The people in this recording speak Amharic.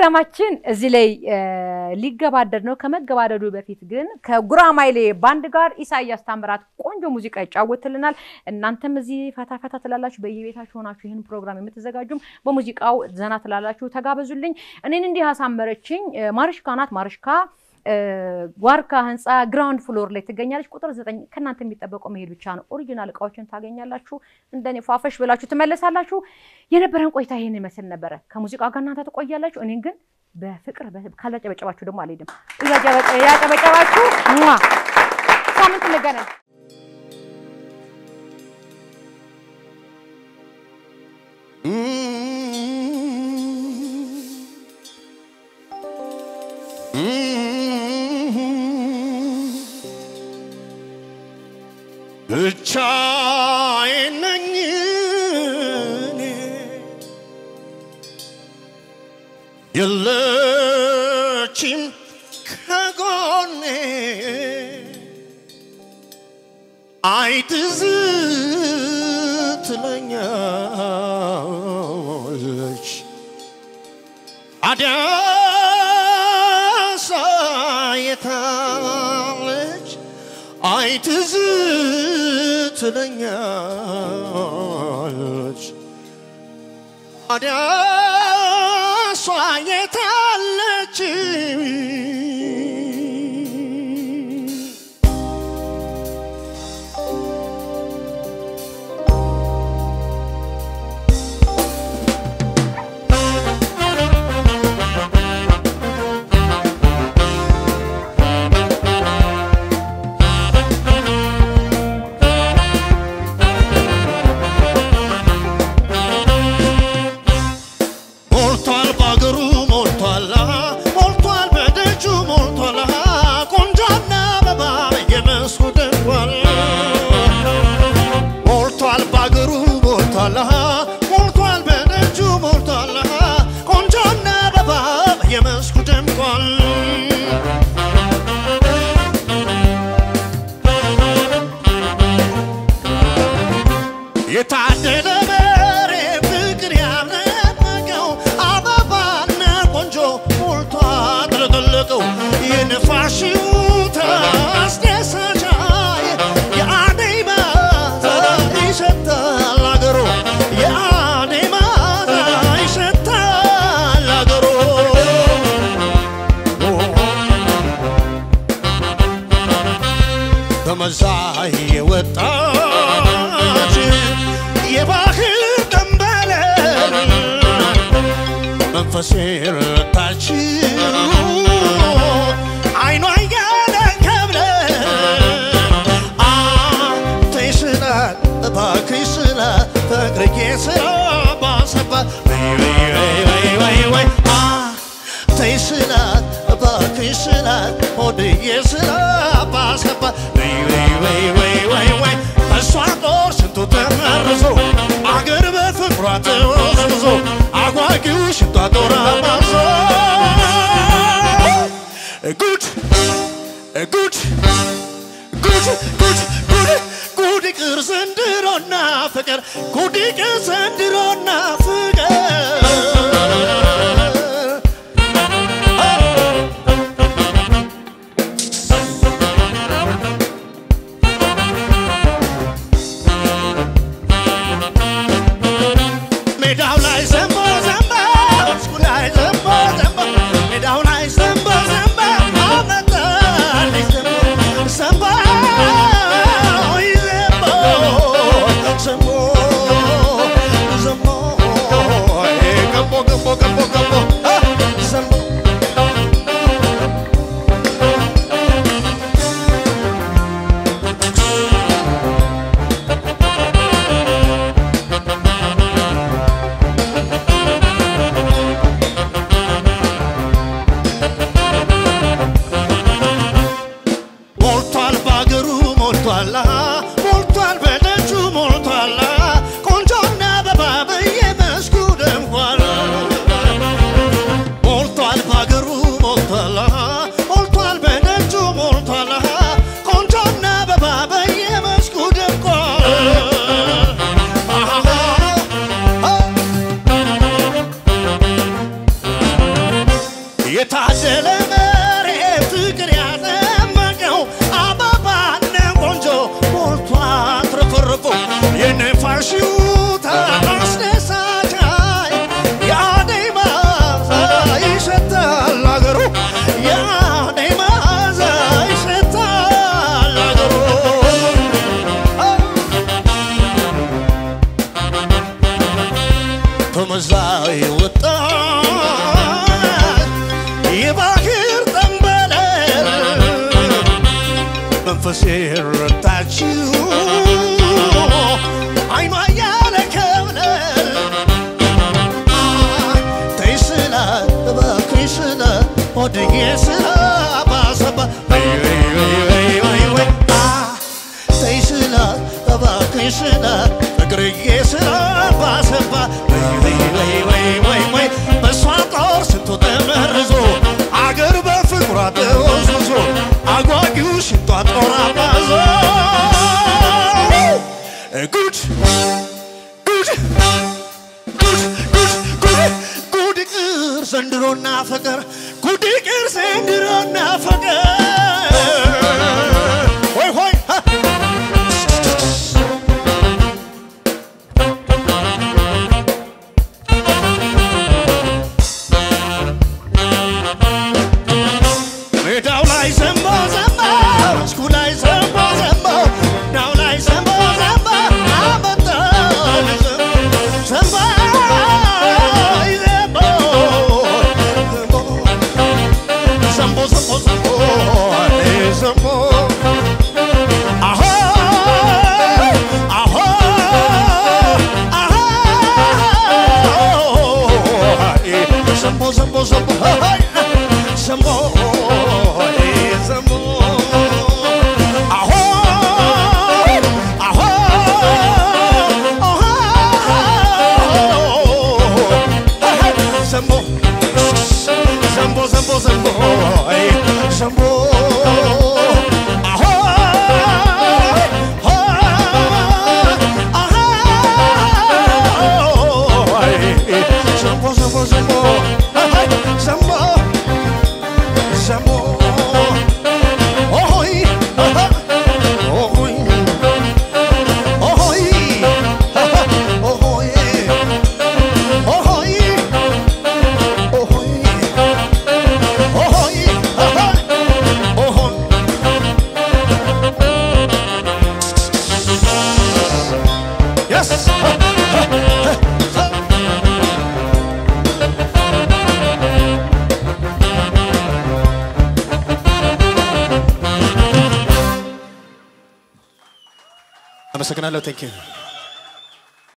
ፕሮግራማችን እዚህ ላይ ሊገባደድ ነው። ከመገባደዱ በፊት ግን ከጉራማይሌ ባንድ ጋር ኢሳያስ ታምራት ቆንጆ ሙዚቃ ይጫወትልናል። እናንተም እዚህ ፈታ ፈታ ትላላችሁ፣ በየቤታችሁ ሆናችሁ ይህን ፕሮግራም የምትዘጋጁም በሙዚቃው ዘና ትላላችሁ። ተጋበዙልኝ። እኔን እንዲህ አሳመረችኝ ማርሽካ ናት። ማርሽካ ዋርካ ህንፃ ግራውንድ ፍሎር ላይ ትገኛለች። ቁጥር ዘጠኝ ከእናንተ የሚጠበቀው መሄድ ብቻ ነው። ኦሪጂናል እቃዎችን ታገኛላችሁ። እንደኔ ፏፈሽ ብላችሁ ትመለሳላችሁ። የነበረን ቆይታ ይሄን ይመስል ነበረ። ከሙዚቃ ጋር እናንተ ትቆያላችሁ። እኔን ግን በፍቅር ካላጨበጨባችሁ ደግሞ አልሄድም። ያጨበጨባችሁ ሳምንት እንገናኝ። ብቻዬን ነኝ እኔ የለችም ከጎኔ አይ ትዝ ትለኛለች አዳሳ የታለች አይ ትዝ ትለኛለች አዳሷ የታለች ሞልቷል ባገሩ ሞልቷል ሞልቷል በደጁ ሞልቷል ቆንጆና አበባ በየመስኩ ደርጓል ሞልቷል ባገሩ ሞልቷል ሞልቷል በደጁ ሞልቷል ቆንጆና አበባ በየመስኩ ደምቋል የታደለ መሬ ፍቅር ያለቀው አበባና ቆንጆ ሞልቷ ጥለቀለቀው የነፋሽው ታስደሳቻይ የአደይ ማዛ ይሸታል አገሩ የአደይ ማዛ ይሸታል አገሩ በመዛይ የወጣች የባህል ደንበለል መንፈሴ ረታችው አይኗ እያለ ከብለ አንተይ ስላት እባክሽ ስላት ፍቅርዬ ስራ ባሰባት ወይ ወይ ወይ ወይ ወይ ወይ አንተይ ስላት እባክሽ ስላት ሆድዬ ስራ ባሰባት ወይ ወይ ወይ ወይ ወይ ወይ እሷ ጦር ስንቱ ተመርዞ አገር በፍቅሯ ተወዝብዞ አጓጊው ሽንቷ ጦር አማዞ ጉድ ጉድ ጉድ ጉድ ጉድ ጉድ ይቅር ዘንድሮና ፍቅር ጉድ ይቅር ዘንድሮና ፍቅር ሜዳው ላይ ዘንቦ ዘንቦ መስኩ ላይ ዘንቦ ዘንቦ ሜዳው ላይ ዘንቦ ዘንቦ አመጣልኝ ዘንቦ ዘንቦ ዘንቦ ዘንቦ ዘንቦ ገቦ ገቦ ገቦ ገቦ ዘንቦ ሞልቷል ባገሩ ሞልቷል ሞልቷል በደጁ ሞልቷል ቆንጆና አበባ በየመስኩ ደምቋል ሞልቷል ባገሩ ሞልቷል ሞልቷል በደጁ ሞልቷል ቆንጆና አበባ በየመስኩ ደምቋል ሲረታችው አይኗ እያለ ከብለል ተይ ስላት እባክሽ ስላት ወድጌ ስላ ባሰባ ወይ ወይ ወይ ወይ ወይ ወይ አ ተይ ስላት እባክሽ ስላት እግርዬ ስላ ባሰባ ወይ ወይ ወይ ወይ ወይ ወይ በእሷ ጦር ስንቱ ተመርዞ አገር በፍቅሯ ተወዝውዞ አጓጊው ሽንጧ ጦር አባዞ ጉድ ጉድ ጉድ ጉድ ጉድ ጉድ ቅር ዘንድሮና ፍቅር ጉድ ቅር ዘንድሮና ፍቅር ሆይ ሆይ ሀ! ሜዳው ላይ ዘንቦ ዘንቦ መስኩ ላይ ዘንቦ ዘንቦ ሜዳው ላይ ዘንቦ ዘንቦ አመጣን ዘንቦ ዘንቦ ዘንቦ ዘንቦ ዘንቦ ዘንቦ አሆ አሆ አሆ ዘንቦ ዘንቦ ዘንቦ ዘንቦ ዘንቦ አሆ አሆ ዘንቦ ዘንቦ ዘንቦ ዘንቦ ዘንቦ አሆ ዘንቦ ዘንቦ ዘንቦ ዘንቦ ዘንቦ ኦሆይ ኦሆይ ኦሆይ ኦሆይ ኦሆይ ኦሆይ ኦሆይ ኦሆይ Yes. አመሰግናለሁ። ቴንክ ዩ